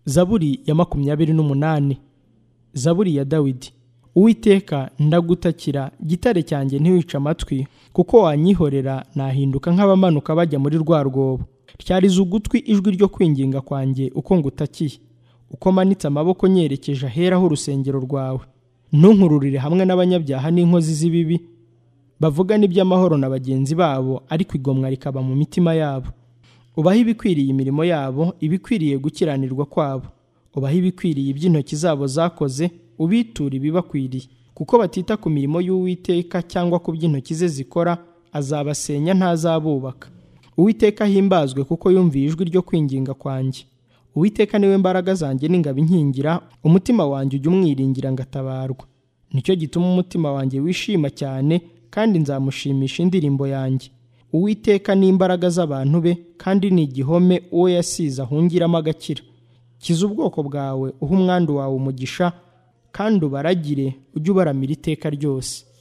zaburi ya makumyabiri n'umunani zaburi ya dawidi uwiteka ndagutakira gitare cyanjye ntiwice amatwi kuko wanyihorera nahinduka nk'abamanuka bajya muri rwa rwobo ryariza ugutwi ijwi ryo kwinginga kwanjye uko ngutakiye uko manitse amaboko nyerekeje aheraho urusengero rwawe ntunkururire hamwe n'abanyabyaha n'inkozi z'ibibi bavuga n'iby'amahoro na bagenzi babo ariko igomwa rikaba mu mitima yabo ubaho ibikwiriye imirimo yabo ibikwiriye gukiranirwa kwabo ubaho ibikwiriye iby'intoki zabo zakoze ubitura ibibakwiriye kuko batita ku mirimo y'uwiteka cyangwa ku by'intoki ze zikora azabasenya ntazabubaka uwiteka ahimbazwe kuko yumviye ijwi ryo kwinginga kwanjye uwiteka niwe mbaraga zanjye n'ingabo inkingira umutima wanjye ujya umwiringira ngatabarwa nicyo gituma umutima wanjye wishima cyane kandi nzamushimisha indirimbo yanjye uwiteka ni imbaraga z'abantu be kandi ni igihome uwo yasize ahungiramo agakira kiza ubwoko bwawe uha umwandu wawe umugisha kandi ubaragire ujye ubaramira iteka ryose